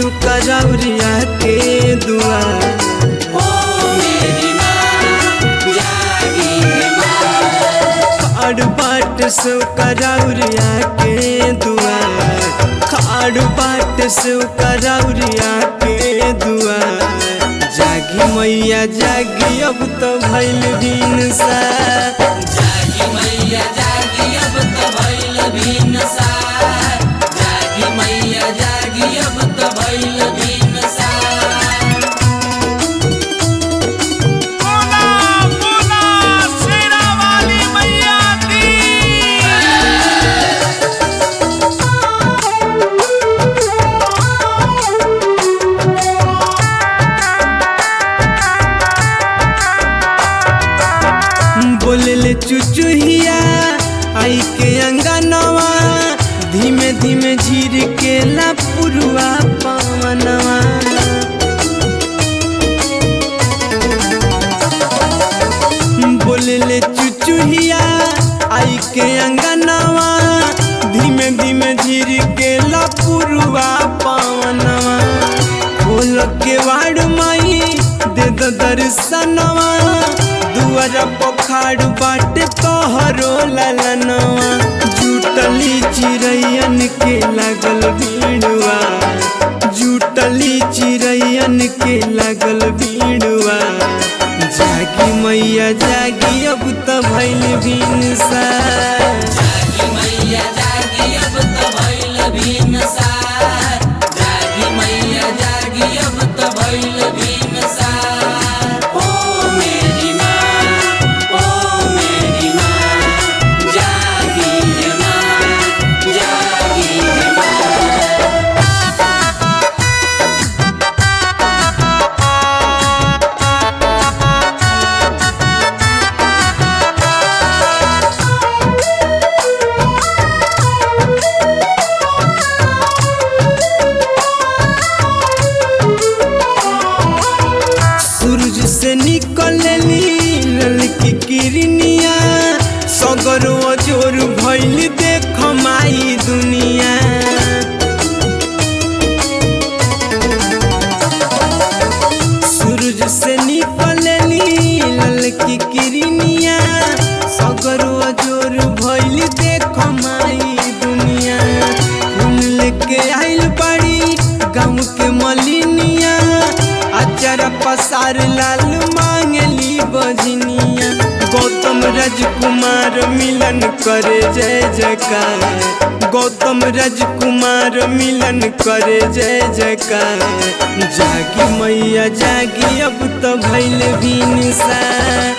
शिव करौरिया के दुआर ओ मेरी माँ जागी है माँ खाड़ बाट शिव करौरिया के दुआर खाड़ बाट शिव करौरिया के दुआर जागी मैया जागी अब तो भैल दिन सा जागी मैया जागी अब तो भइल भिनसार जागी मैया जागी अब तो भइल भिनसार बोला बोला शेरा वाली मैया की बोलले चुचुहिया आई के अंगनवा धीमे धीमे झीर के ला पुरुआ पवनवा बोलले चुचुहिया आई के अंगनवा धीमे धीमे झीर के ला पुरुआ पवनवा खोल के वाड़ माई दे दो दर्शनवा दुआर पखाड़ बाटे तोहरो ललनवा जुटली चिड़ैयन के लागल भीड़वा जुटली चिड़ैयन के लागल भीड़वा जागी मैया जागी अब तो भैल भिनसा जागी मैया जागी अब तो भइल भिनसार जागी मैया जागी अब तो भइल भिनसार ओ मेरी माँ ओ मेरी माँ जागी है माँ जागी है माँ सूरज से निकलली ललकी किरनिया सगरो जोर भइल देख माई दुनिया सूरज से निकलली ललकी किरनिया सगरो जोर भइल देख माई दुनिया फूल लेके आइल बाड़ी गाँव के मलिनिया अचार पसार लाल मांगली बजनिया गौतम राजकुमार मिलन करे जय जयकार गौतम राजकुमार मिलन करे जय जयकार जागी मैया जागी अब तो भैल भिनसा